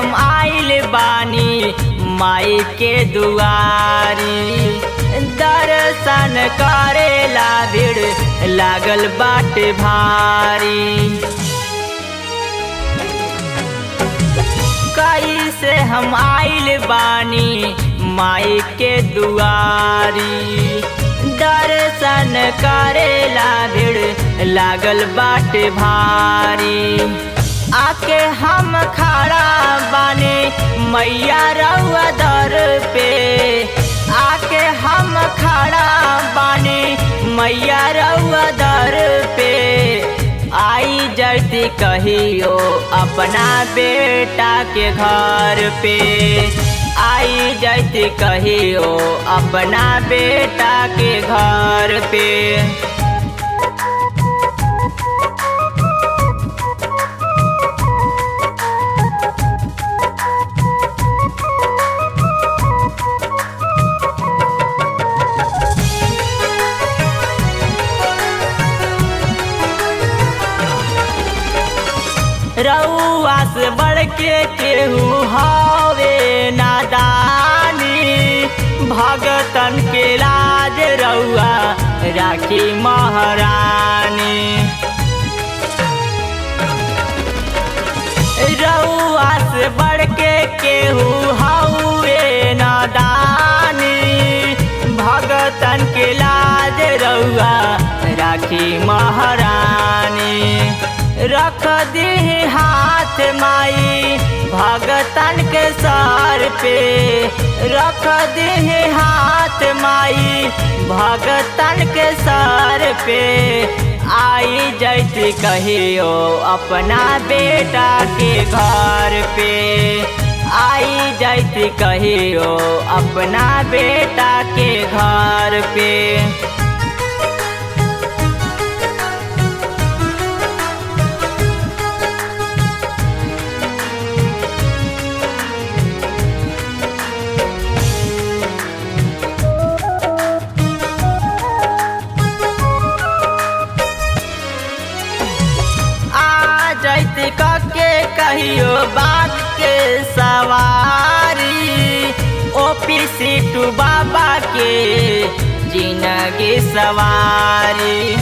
हम आइल बानी माई के दुआरी दर्शन करेला भीड़ लागल बाटे भारी कैसे हम आइल बानी माई के दुआरी दर्शन करेला भीड़ लागल बाटे भारी आके हम खड़ा बानी मैया रउआ दर पे आके हम खड़ा बानी मैया रउआ दर पे आई जल्दी कहियो अपना बेटा के घर पे आई जल्दी कहियो अपना बेटा के घर पे रउआ से बढ़ के केहू हवे नादानी भगतन के लाज रउआ राखी महारानी रउआ से बढ़ के केहू हवे नादानी भगतन के लाज रउआ राखी महारानी रख दी हाथ माई भगतन के सर पे रख दी हाथ माई भगतन के सर पे आई जैती कहियो अपना बेटा के घर पे आई जैती कहियो अपना बेटा के घर पे जैती के कहियो बात के सवारी ओपी सीटू बाबा के जिंदगी सवारी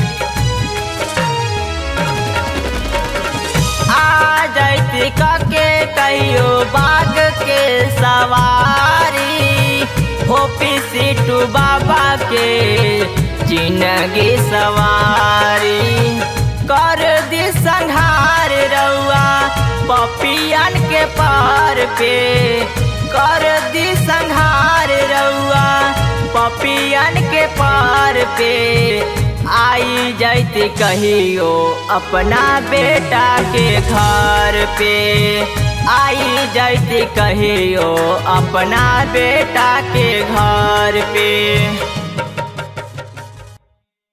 आ जैती के कहियो बाग के सवारी ओपी सीटू बाबा के जिंदगी सवारी कर दी संहार रउआ पपियन के पार पे कर दी संहार रउआ पपियन के पार पे आई जैती कहियो अपना बेटा के घर पे आई जैती कहियो अपना बेटा के घर पे